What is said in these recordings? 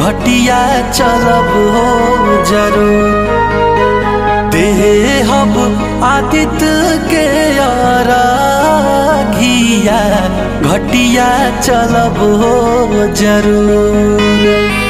घटिया चलब हो जरूर देहब आदित्य के घिया घटिया चलब हो जरूर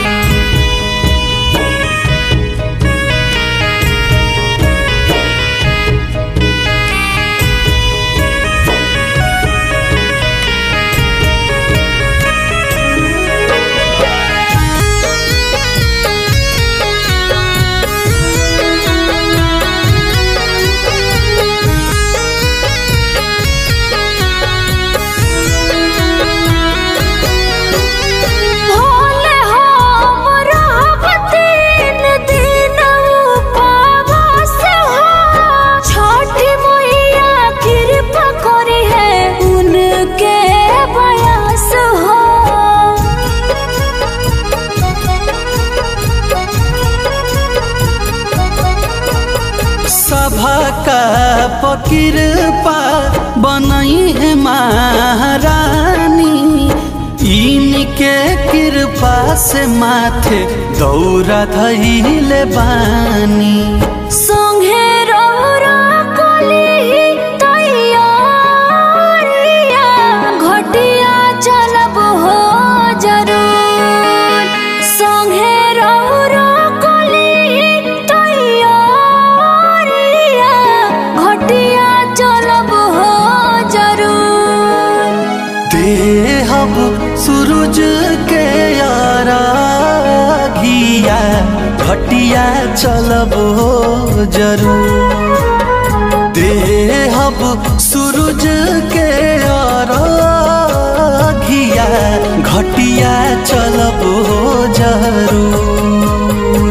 भोले हम रहब तीन दिन उपवास हो। छठी मैया कृपा करी है उनके बयास हो सभा का पकिरपा बनई है महारानी इनके कृपा से माथे दौरा धैले बानी संगे रौरा कली तैयारिया घटिया चलब हो जरूर संगे रौरा कली तैयारिया घटिया चलब हो जरूर देहब सूरज के यारा घिया घटिया चलब हो जरूर देहब सूरज के यारा घिया घटिया चलब हो जरूर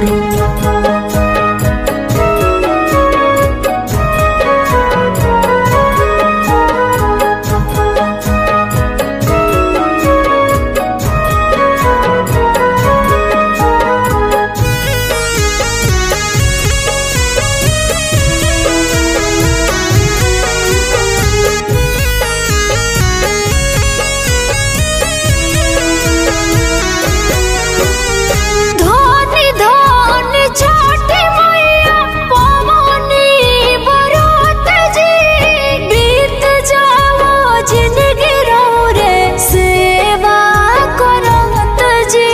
धनी धनी छठी मैया पवनी बरत जी बीत जाओ जिंदगी रे सेवा करत जी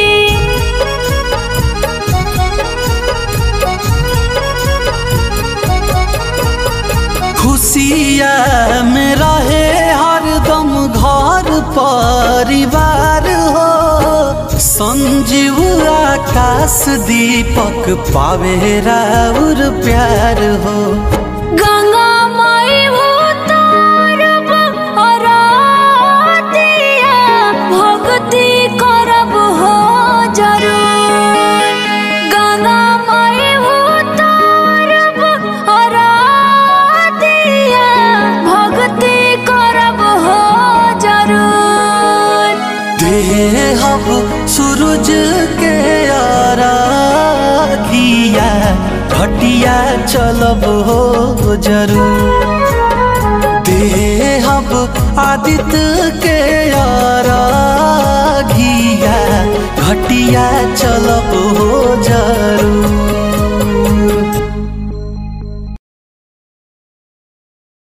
खुशिया में रहे हरदम घर परिवार हो संजीव आकाश दीपक पावे राउर प्यार हो गंगा माई उतारब अरातिया भक्ति करब हो जरूर गंगा माई उतारब अरातिया भक्ति करब हो जरूर देहब सूरज के यारा घिया घटिया चलब हो जरूर देहब आदित्य के यारा घिया घटिया चलब हो जरूर